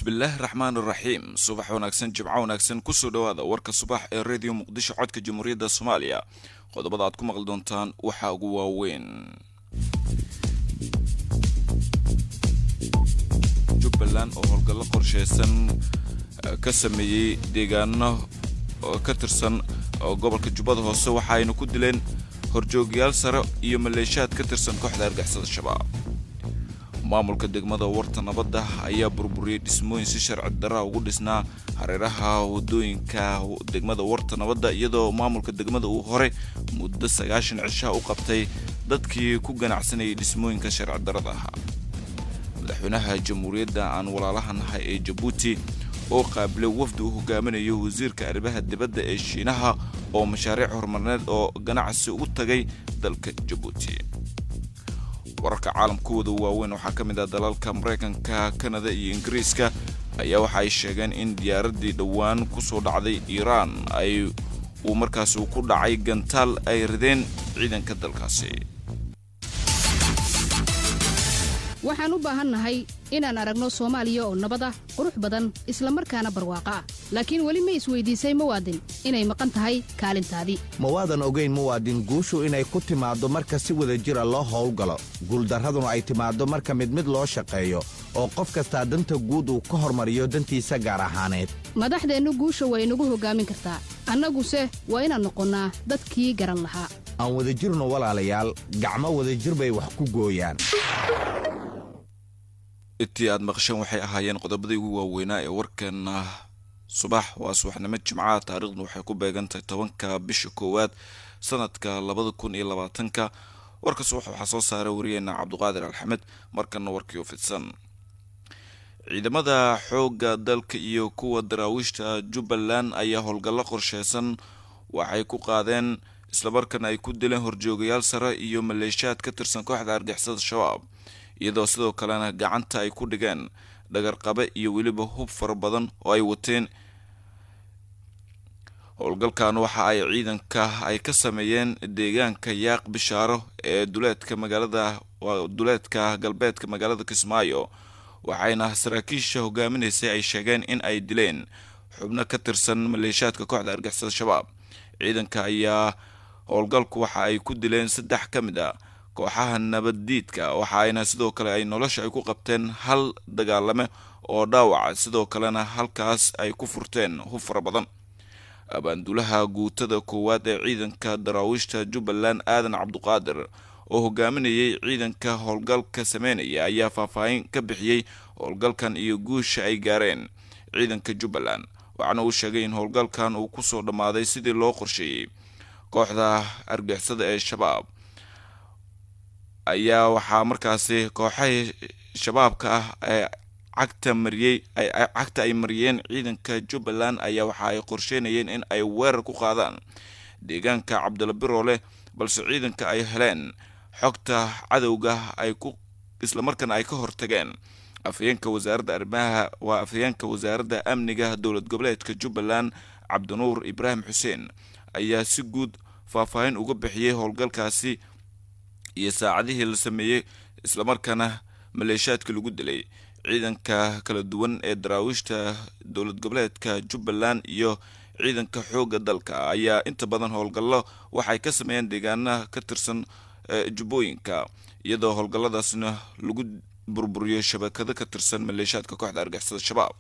bismillaahi raxmaan iraxiim subax wanaagsan jimco wanaagsan kusoo dhowaada warka subax ee radio muqdisho codka jamhuuriyadda soomaaliya qodobada aad ku maqli doontaan waxaa ugu waaweyn jubbaland oo howlgallo qorsheysan ka sameeyey deegaano ka tirsan gobolka jubbada hoose waxa ayna ku dileen horjoogayaal sare iyo maleeshaad ka tirsan kooxda argixisada shabaab maamulka degmada warta nabadda ayaa burburiyey dhismooyin si sharci darra ugu dhisnaa hareeraha wadooyinka degmada warta nabadda iyadoo maamulka degmada uu hore muddo sagaashan cishaa u qabtay dadkii ku ganacsanayay dhismooyinka sharci darrada ahaa madaxweynaha jamhuuriyadda aan walaalaha nahay ee jabuuti oo qaabilay wafdi uu hogaaminayo wasiirka arrimaha dibadda ee shiinaha oo mashaariic horumarineed oo ganacsi ugu tagay dalka jabuuti wararka caalamkooda waaweyn waxaa ka mid ah dalalka maraykanka kanada iyo ingiriiska ayaa waxa ay sheegeen in diyaaraddii dhowaan kusoo dhacday iiraan ay uu markaasi ku dhacay gantaal ay rideen ciidanka dalkaasi waxaan u baahannahay inaan aragno soomaaliya oo nabad ah qurux badan islamarkaana barwaaqo ah laakiin weli ma isweydiisay muwaadin inay maqan tahay kaalintaadii mawaadan ogayn muwaadin guushu inay ku timaaddo marka si wada jira loo howlgalo guuldarraduna ay timaaddo marka mid mid loo shaqeeyo oo qof kastaa danta guud uu ka hormariyo dantiisa gaar ahaaneed madaxdeennu guusha waa inagu hoggaamin kartaa annaguse waa inaan noqonnaa dadkii garan lahaa aan wadajirno walaalayaal gacmo wadajir bay wax ku gooyaan intii aad maqasheen waxay ahaayeen qodobadii ugu waaweynaa ee warkeena subax waa subaxnimo jimcaha taariikhdu waxay ku beegantahay tobanka bisha koowaad sanadka labada kun iyo labaatanka warka subax waxaa soo saaray wariyeena cabduqaadir alxamed markana warkii u fidsan ciidamada xoogga dalka iyo kuwa daraawiishta jubbaland ayaa howlgallo qorsheysan waxay ku qaadeen islamarkaana ay ku dileen horjoogayaal sare iyo maleeshaad ka tirsan kooxda argixisada shabaab iyadoo sidoo kalena gacanta ay ku dhigeen dhagarqabe iyo weliba hub fara badan oo ay wateen howlgalkan waxa ay ciidanka ay ka sameeyeen deegaanka yaaq bishaaro ee duleedka magaalada duleedka galbeedka magaalada kismaayo waxayna saraakiisha hogaaminaysay ay sheegeen in ay dileen xubno ka tirsan maleeshaadka kooxda argixisada shabaab ciidanka ayaa howlgalku waxa ay ku dileen saddex ka mid a kooxaha nabaddiidka waxa ayna sidoo kale ay nolosha ay ku qabteen hal dagaalame oo dhaawaca sidoo kalena halkaas ay ku furteen hub fara badan abaandulaha guutada koowaad ee ciidanka daraawiishta jubbaland aadan cabduqaadir oo hogaaminayay ciidanka howlgalka sameynaya ayaa faahfaahin ka bixiyey howlgalkan iyo guusha ay gaareen ciidanka jubbaland waxaana uu sheegay in howlgalkan uu kusoo dhammaaday sidii loo qorsheeyey kooxda argixisada ee shabaab ayaa waxaa markaasi kooxahii shabaabka ah ee cagta mariyey cagta ay mariyeen ciidanka jubbaland ayaa waxa ay qorsheynayeen in ay weerar ku qaadaan deegaanka cabdila biroole balse ciidanka ay heleen xogta cadowga ay ku islamarkaana ay ka hortageen afhayeenka wasaaradda arrimaha waa afhayeenka wasaaradda amniga dowlad goboleedka jubbaland cabdinuur ibraahim xuseen ayaa si guud faahfaahin uga bixiyey howlgalkaasi iyo saacadihii la sameeyey islamarkaana maleeshaadka lagu dilay ciidanka kala duwan ee daraawiishta dowlad goboleedka jubbaland iyo ciidanka xoogga dalka ayaa inta badan howlgallo waxay ka sameeyeen deegaanaha ka tirsan jubbooyinka iyadoo howlgalladaasna lagu burburiyo shabakado ka tirsan maleeshaadka kooxda argixisada shabaab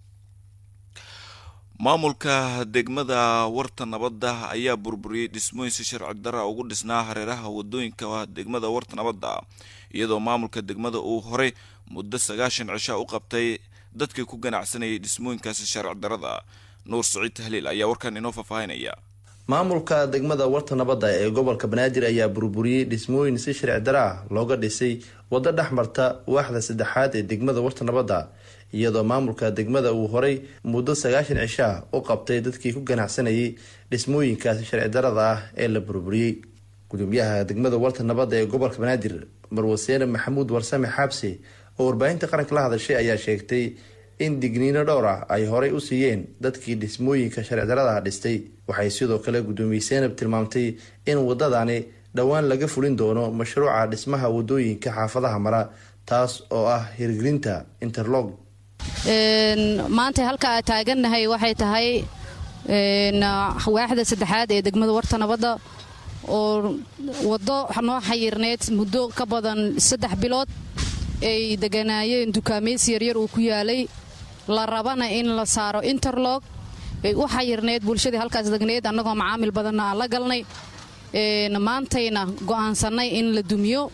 maamulka degmada warta nabadda ayaa burburiyey dhismooyin si sharci darra ugu dhisnaa hareeraha wadooyinka degmada warta nabadda iyadoo maamulka degmada uu horey muddo sagaashan cishaa u qabtay dadkii ku ganacsanayay dhismooyinkaasi sharci darrada nuur saciid tahliil ayaa warkan inoo faahfaahinaya maamulka degmada warta nabadda ee gobolka banaadir ayaa burburiyey dhismooyin si sharci darra ah looga dhisay waddo dhex marta waaxda saddexaad ee degmada warta nabadda iyadoo maamulka degmada uu horay muddo sagaashan cishaa u qabtay dadkii ku ganacsanayay dhismooyinkaasi sharci darada ah ee la burburiyey gudoomiyaha degmada warta nabadda ee gobolka banaadir marwaseene maxamuud warsame xaabse oo warbaahinta qaranka la hadashay ayaa sheegtay in digniino dhowr ah ay horay u siiyeen dadkii dhismooyinka sharci darada dhistay waxay sidoo kale gudoomiye seenab tilmaamtay in wadadani dhowaan laga fulin doono mashruuca dhismaha wadooyinka xaafadaha mara taas oo ah hirgelinta interlog maanta halka aa taagannahay waxay tahay waaxda saddexaad ee degmada warta nabadda oo waddo noo xayirneyd muddo ka badan saddex bilood ay deganaayeen dukaamaysi yaryar uu ku yaalay la rabana in la saaro interlog ay u xayirneyd bulshadii halkaas degneyd annagoo macaamil badanna aan la galnay maantayna go'aansannay in la dumiyo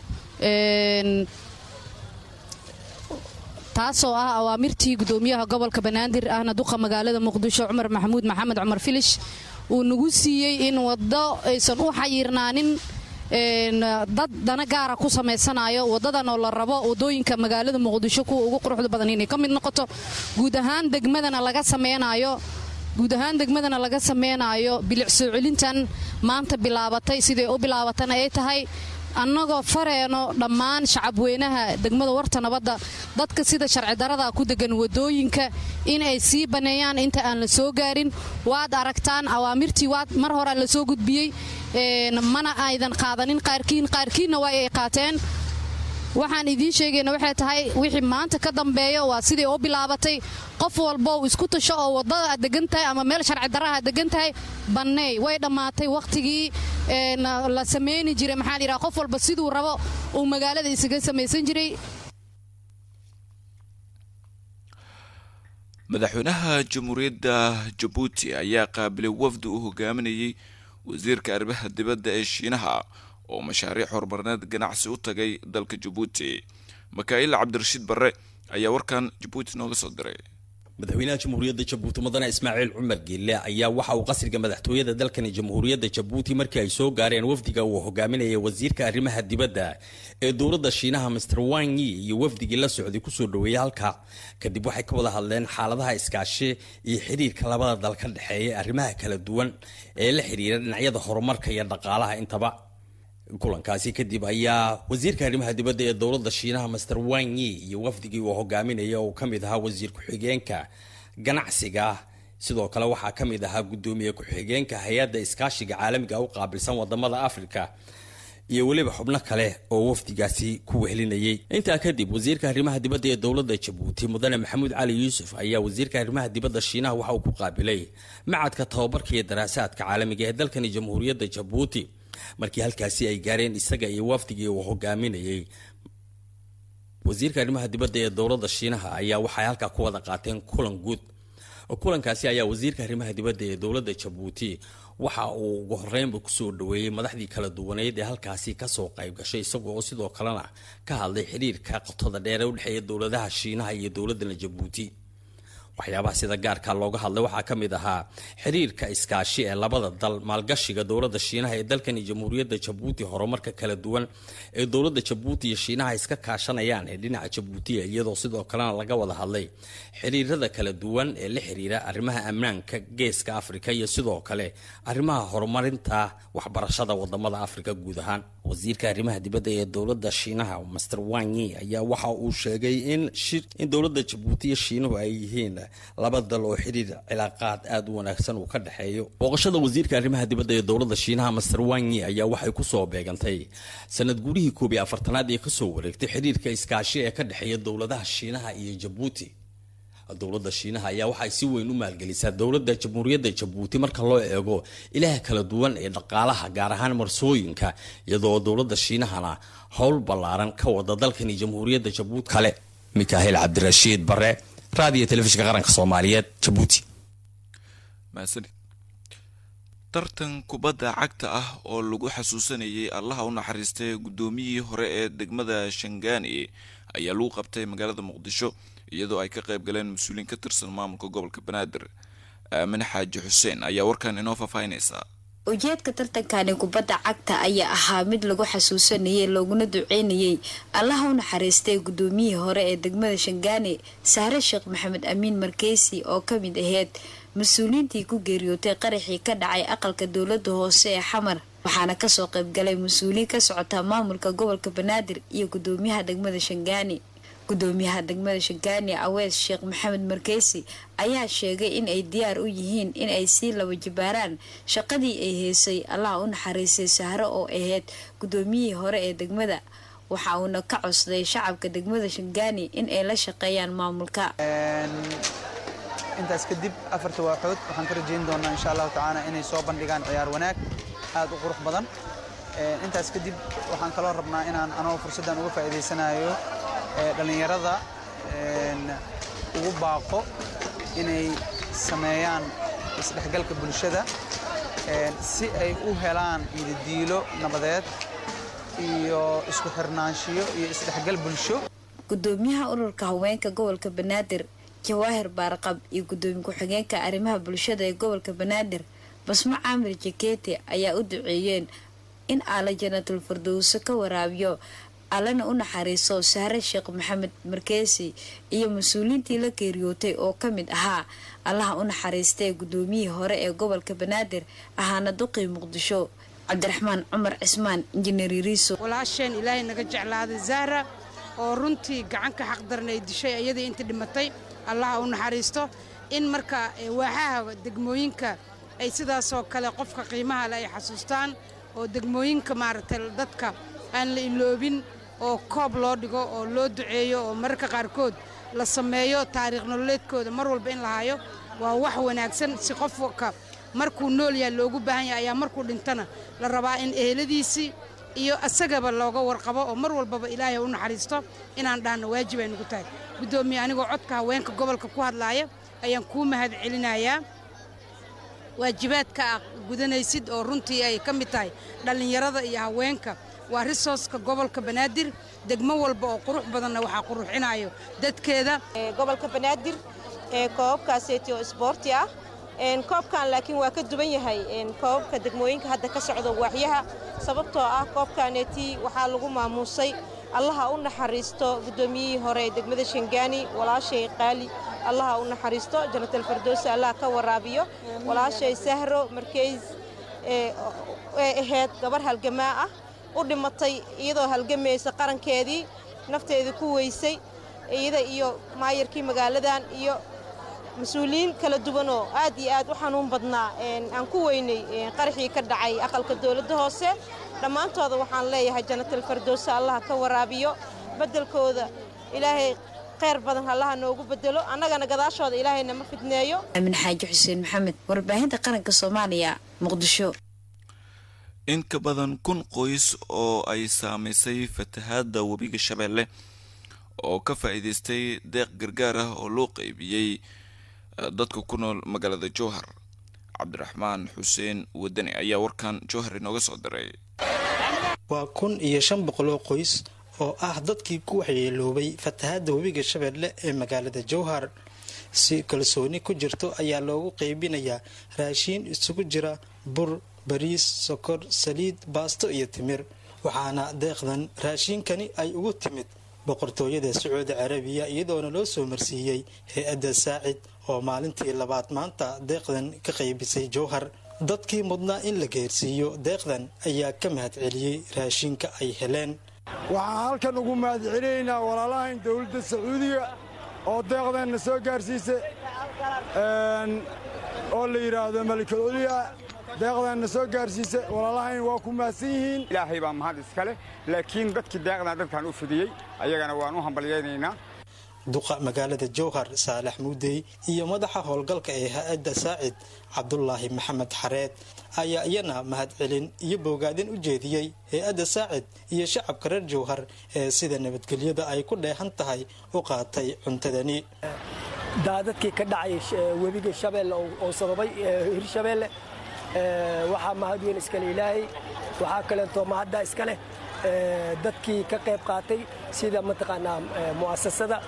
taasoo ah awaamirtii gudoomiyaha gobolka banaadir ahna duqa magaalada muqdisho cumar maxamuud maxamed cumar filish uu nagu siiyey in waddo aysan u xayirnaanin dad dana gaara ku samaysanayo wadadan oo la rabo wadooyinka magaalada muqdisho kuwa ugu quruxda badan inay ka mid noqoto guud ahaan degmadana laga samaynayo guud ahaan degmadana laga sameynaayo bilic soo celintan maanta bilaabatay siday u bilaabatana ay tahay annagoo fareeno dhammaan shacabweynaha degmada warta nabadda dadka sida sharci darada ku degan wadooyinka in ay sii baneeyaan inta aan la soo gaarin waad aragtaan awaamirtii waad mar horaa la soo gudbiyey mana aydan qaadanin qaarkiin qaarkiinna waa ay qaateen waxaan idiin sheegayna waxay tahay wixii maanta ka dambeeyo waa sidai u bilaabatay qof walbo isku tasho oo wadada aad degan tahay ama meel sharci darraha aad degan tahay banneey way dhammaatay wakhtigii la samayni jiray maxaa layidhaha qof walba siduu rabo uu magaalada isaga samaysan jiray madaxweynaha jamhuuriyadda jabuuti ayaa qaabilay wafdi uu hogaaminayay wasiirka arrimaha dibadda ee shiinaha oo mashaariic horumarineed ganacsi u tagay dalka jabuuti makaa'il cabdirashiid barre ayaa warkan jabuuti nooga soo diray madaxweynaha jamhuuriyadda jabuuti mudane ismaaciil cumar geelle ayaa waxa uu qasriga madaxtooyada dalkani jamhuuriyadda jabuuti markii ay soo gaareen wafdiga uu hogaaminaya wasiirka arrimaha dibadda ee dowladda shiinaha master wanyi iyo wafdigii la socday kusoo dhaweeyay halka kadib waxay ka wada hadleen xaaladaha iskaashi iyo xiriirka labada dal ka dhexeeya arrimaha kala duwan ee la xiriira dhinacyada horumarka iyo dhaqaalaha intaba kulankaasi kadib ayaa wasiirka arrimaha dibadda ee dowladda shiinaha master wanyi iyo wafdigii uu hogaaminaya uu ka mid ahaa wasiir ku-xigeenka ganacsiga sidoo kale waxaa ka mid ahaa guddoomiye ku-xigeenka hay-adda iskaashiga caalamiga u qaabilsan wadamada afrika iyo weliba xubno kale oo wafdigaasi ku wehelinayay intaa kadib wasiirka arrimaha dibadda ee dowladda jabuuti mudane maxamuud cali yuusuf ayaa wasiirka arrimaha dibadda shiinaha waxa uu ku qaabilay macadka tababarka iyo daraasaadka caalamiga ee dalkani jamhuuriyadda jabuuti markii halkaasi ay gaareen isaga iyo wafdigii uu hogaaminayay wasiirka arrimaha dibadda ee dowladda shiinaha ayaa waxay halkaa ku wada qaateen kulan guud kulankaasi ayaa wasiirka arrimaha dibadda ee dowladda jabuuti waxa uu ugu horeynba kusoo dhaweeyey madaxdii kala duwaneyd ee halkaasi kasoo qayb gashay isagoo oo sidoo kalena ka hadlay xiriirka qotada dheer ee udhexeeya dowladaha shiinaha iyo dowladana jabuuti waxyaabaha sida gaarka looga hadlay waxaa ka mid ahaa xiriirka iskaashi ee labada dal maalgashiga dowladda shiinaha ee dalkani jamhuuriyadda jabuuti horumarka kala duwan ee dowladda jabuuti iyo shiinaha iska kaashanayaan ee dhinaca jabuutiya iyadoo sidoo kalena laga wada hadlay xiriirada kala duwan ee la xiriira arrimaha ammaanka geeska afrika iyo sidoo kale arrimaha horumarinta waxbarashada wadamada afrika guud ahaan wasiirka arrimaha dibadda ee dowladda shiinaha master wanyi ayaa waxa uu sheegay in in dowladda jabuuti iyo shiinuhu ay yihiin laba dal oo xiriir cilaaqaad aada u wanaagsan uu ka dhexeeyo booqashada wasiirka arrimaha dibadda ee dowladda shiinaha master wanyi ayaa waxay kusoo beegantay sanad guurihii koob iyo afartanaad ee kasoo wareegtay xiriirka iskaashi ee ka dhexeeya dowladaha shiinaha iyo jabuuti dowladda shiinaha ayaa waxay si weyn u maalgelisaa dowladda jamhuuriyadda jabuuti marka loo eego ilaha kala duwan ee dhaqaalaha gaar ahaan marsooyinka iyadoo dowladda shiinahana howl ballaaran ka wada dalkani jamhuuriyadda jabuuti kale mikaahil cabdirashiid bare raadiyo telefishinka qaranka soomaaliyeed jabuuti mahadsanid tartan kubadda cagta ah oo lagu xasuusanayay allaha u naxariistay guddoomiyihii hore ee degmada shangaani ayaa lagu qabtay magaalada muqdisho iyadoo ay ka qayb galeen mas-uuliyiin ka tirsan maamulka gobolka banaadir aamin xaaji xuseen ayaa warkan inoo faahfaahinaysaa ujeedka tartankani kubadda cagta ayaa ahaa mid lagu xasuusanayay looguna duceynayay allaha u naxariistay guddoomiyihii hore ee degmada shangaani saare sheekh maxamed amiin markeysi oo ka mid aheyd mas-uuliyiintii ku geeriyootay qaraxii ka dhacay aqalka dowladda hoose ee xamar waxaana kasoo qaybgalay mas-uuliyiin ka socota maamulka gobolka banaadir iyo guddoomiyaha degmada shangaani gudoomiyaha degmada shangaani awees sheekh maxamed markeysi ayaa sheegay in ay diyaar u yihiin in ay sii laba jibaaraan shaqadii ay heysay allaha u naxariisay sahro oo ahayd guddoomiyihii hore ee degmada waxa uuna ka codsaday shacabka degmada shangaani in ay la shaqeeyaan maamulka intaas kadib afarta waaxood waxaan ka rajayn doonaa insha allahu tacaala inay soo bandhigaan ciyaar wanaag aad u qurux badan intaas kadib waxaan kaloo rabnaa inaan anoo fursaddan uga faa'iidaysanayo dhallinyarada ugu baaqo inay sameeyaan isdhexgalka bulshada si ay u helaan ididiilo nabadeed iyo isku xirnaanshiyo iyo isdhexgal bulsho gudoomiyaha ururka haweenka gobolka banaadir jawaahir baarqab iyo gudoomiye ku-xigeenka arrimaha bulshada ee gobolka banaadir basmo caamir jakete ayaa u duceeyeen in aala janatul fardowso ka waraabiyo allana u naxariiso sahre sheekh maxamed markeesi iyo mas-uuliyiintii la geeriyootay oo ka mid ahaa allaha u naxariistee gudoomiyihii hore ee gobolka banaadir ahaana duqii muqdisho cabdiraxmaan cumar cismaan injineer yariiso walaasheen ilaahay naga jeclaaday zahra oo runtii gacanka xaqdaran ay dishay iyadii inta dhimatay allaha u naxariisto in marka waaxaha degmooyinka ay sidaasoo kale qofka qiimaha le ay xasuustaan oo degmooyinka maaragtay dadka aan la iloobin oo koob loo dhigo oo loo duceeyo oo mararka qaarkood la sameeyo taariikh nololeedkooda mar walba in la hayo waa wax wanaagsan si qofka markuu nool yahay loogu baahan yahay ayaa markuu dhintana la rabaa in eheladiisii iyo asagaba looga warqabo oo mar walbaba ilaahay u naxariisto inaan dhahno waajib ay nugu tahay guddoomiye anigoo codka haweenka gobolka ku hadlaaya ayaan kuu mahad celinayaa waajibaadka ah gudanaysid oo runtii ay ka mid tahay dhallinyarada iyo haweenka waa risooska gobolka banaadir degmo walba oo qurux badanna waxaa quruxinayo dadkeeda gobolka banaadir koobabkaaseeti oo isboorti ah koobkan laakiin waa ka duwan yahay koobabka degmooyinka hadda ka socda waaxyaha sababtoo ah koobkaaneeti waxaa lagu maamuusay allaha u naxariisto guddoomiyihii hore ee degmada shangaani walaashay qaali allaha u naxariisto janatal fardoosi allah ka waraabiyo walaashay sahro markeys ee ahayd gabar halgamaa ah u dhimatay iyadoo halgamaysa qarankeedii nafteedii ku weysay iyada iyo maayarkii magaaladan iyo mas-uuliyiin kala duwanoo aad iyo aad u xanuun badnaa aan ku weynay qaraxii ka dhacay aqalka dowladda hoose dhammaantooda waxaan leeyahay janatal fardoosa allaha ka waraabiyo beddelkooda ilaahay khayr badan allaha noogu bedelo annagana gadaashooda ilaahayna ma fidneeyo aamin xaaji xuseen maxamed warbaahinta qaranka soomaaliya muqdisho in ka badan kun qoys oo ay saamaysay fatahaadda webiga shabeelle oo ka faa'iidaystay deeq gargaar ah oo loo qeybiyey dadka ku nool magaalada jowhar cabdiraxmaan xuseen wadani ayaa warkan jowhar inooga soo diray waa kun iyo shan boqol oo qoys oo ah dadkii ku waxyeeloobay fatahaadda webiga shabeelle ee magaalada jowhar si kalsooni ku jirto ayaa loogu qeybinayaa raashiin isugu jira bur bariis sokor saliid baasto iyo timir waxaana deeqdan raashiinkani ay ugu timid boqortooyada sacuudi carabiya iyadoona loo soo marsiiyey hay-adda saacid oo maalintii labaad maanta deeqdan ka qaybisay jowhar dadkii mudnaa in la geersiiyo deeqdan ayaa ka mahad celiyey raashinka ay heleen waxaan halkan ugu mahad celinaynaa walaalahayn dowladda sacuudiga oo deeqdanna soo gaarsiisay oo la yidhaahdo malikul culya deeqdanna soo gaarsiisay walaalahayn waa ku mahadsan yihiin ilaahay baa mahad iskale laakiin dadkii deeqdan dadkan u fidiyey ayagana waan u hambalyaynaynaa duqa magaalada jowhar saalax muudey iyo madaxa howlgalka ee ha-adda saacid cabdulaahi maxamed xareed ayaa iyana mahad celin iyo boogaadin u jeediyey hay-adda saacid iyo shacabka reer jowhar ee sida nabadgelyada ay ku dheehan tahay u qaatay cuntadani daadadkii ka dhacay webiga shabeelle oo sababay hirshabeelle waxaa mahad weyn iskale ilaahay waxaa kaleeto mahadda iska leh dadkii ka qayb qaatay sida mataqaanaa mu'asasada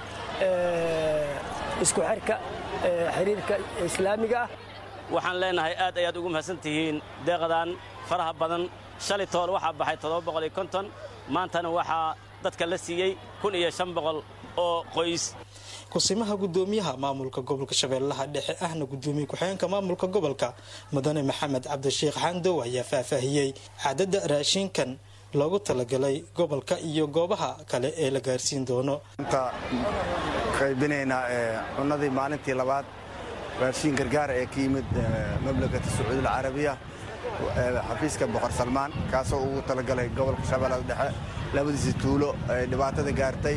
isku xirka xiriirka islaamiga ah waxaan leenahay aad ayaad ugu mahadsan tihiin deeqdan faraha badan shalay tool waxaa baxay todobaboqoliyokonton maantana waxaa dadka la siiyey kun iyo shan boqol oo qoys kusimaha gudoomiyaha maamulka gobolka shabeellaha dhexe ahna gudoomiye ku-xigeenka maamulka gobolka mudane maxamed cabdisheekh xandow ayaa faahfaahiyey cadadda raashinkan loogu talagalay gobolka iyo goobaha kale ee la gaarsiin doono inta qaybinaynaa cunnadii maalintii labaad raashiin gargaara ee ka yimid mamlakata sacuudi alcarabiya xafiiska boqor salmaan kaasoo ugu talagalay gobolka shabeellada dhexe labadiisi tuulo ay dhibaatada gaartay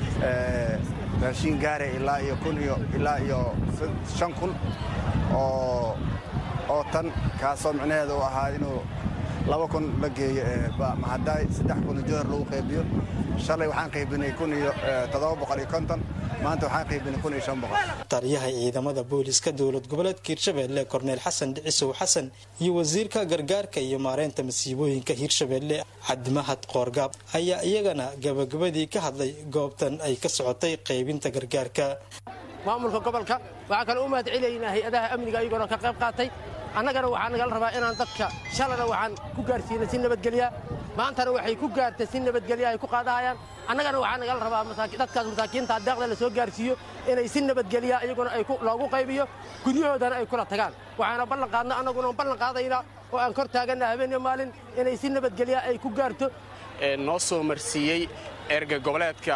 raashiin gaare ilaa iyo kun iyo ilaa iyo shan kun oo oo tan kaasoo micnaheeda u ahaa inuu laba kun la geeyo mahadaay saddex kun jowhar lagu qaybiyo shalay waxaan qaybinay kun iyo toddoba boqol iyo konton maanta waxaan qaybinay kun iyo shan boqol taliyaha ciidamada booliska dowlad goboleedka hirshabeelle korneel xasan dhicisow xasan iyo wasiirka gargaarka iyo maareynta masiibooyinka hirshabeelle cabdimahad qoorgaab ayaa iyagana gabagabadii ka hadlay goobtan ay ka socotay qaybinta gargaarka maamulka gobolka waxaan kale u mahad celaynaa hay-adaha amniga ayagoona ka qayb qaatay annagana waxaa nagala rabaa inaan dadka shalana waxaan ku gaarsiinay si nabadgelya maantana waxay ku gaartay si nabadgelya ay ku qaadahayaan annagana waxaa nagala rabaa dadkaas masaakiinta deeqda la soo gaarsiiyo inay si nabadgelya iyaguna ay loogu qaybiyo guryahoodana ay kula tagaan waxaana ballan qaadna annaguna ballan qaadaynaa oo aan kor taaganna habeen iyo maalin inay si nabadgelya ay ku gaarto noo soo marsiiyey erga goboleedka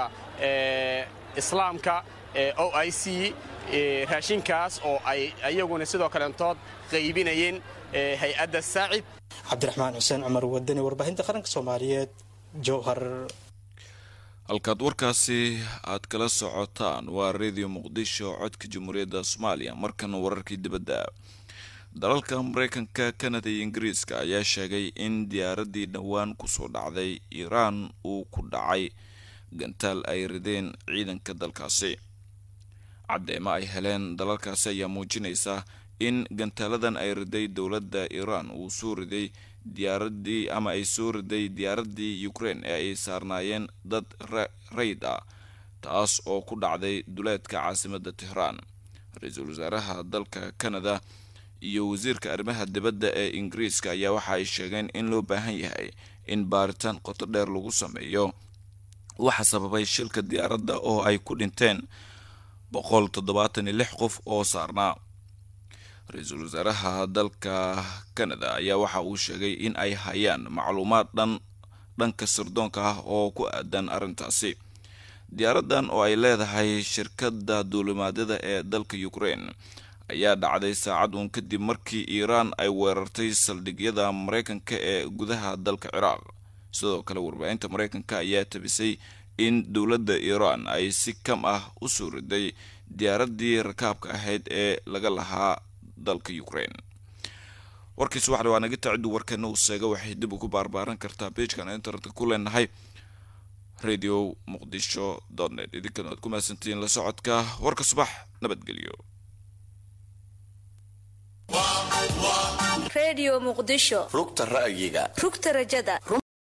islaamka o i c raashinkaas oo ay iyaguna sidoo kaleentood qaybinayeen hay-adda saacid cabdiraxmaan xuseen cumar wadani warbaahinta qaranka soomaaliyeed jowhar halkaad warkaasi aad kala socotaan waa radio muqdisho codka jamhuuriyadda soomaaliya markana wararkii dibadda dalalka mareykanka kanada iyo ingiriiska ayaa sheegay in diyaaraddii dhowaan kusoo dhacday iiraan uu ku dhacay gantaal ay rideen ciidanka dalkaasi caddeemo ay heleen dalalkaasi ayaa muujinaysa in gantaaladan ay riday dowladda iiraan uu soo riday diyaaradii ama ay soo riday diyaaraddii ukraine ee ay saarnaayeen dad rayd ah taas oo ku dhacday duleedka caasimadda tehraan ra-iisul wasaaraha dalka canada iyo wasiirka arrimaha dibadda ee ingiriiska ayaa waxa ay sheegeen in loo baahan yahay in baaritaan qoto dheer lagu sameeyo waxa sababay shilka diyaaradda oo ay ku dhinteen boqol toddobaatan iyo lix qof oo saarnaa ra-iisul wasaaraha dalka canada ayaa waxa uu sheegay in ay hayaan macluumaad dhan dhanka sirdoonka ah oo ku aadan arrintaasi diyaaraddan oo ay leedahay shirkadda duulimaadyada ee dalka ukraine ayaa dhacday saacad uun kadib markii iiraan ay weerartay saldhigyada mareykanka ee gudaha dalka ciraaq sidoo kale warbaahinta mareykanka ayaa tabisay in dowladda iiraan ay si kam ah u soo riday diyaaraddii rakaabka ahayd ee laga lahaa dalka ukraine warkiis waxda waa naga taciddu warkeena uu seega waxay dib ugu baarbaaran kartaa beijkan internetka ku leenahay radio muqdisho net idinkana waad ku mahadsantihiin la socodka warka subax nabadgelyo redio muqdisho rugta ra'yiga rugta rajada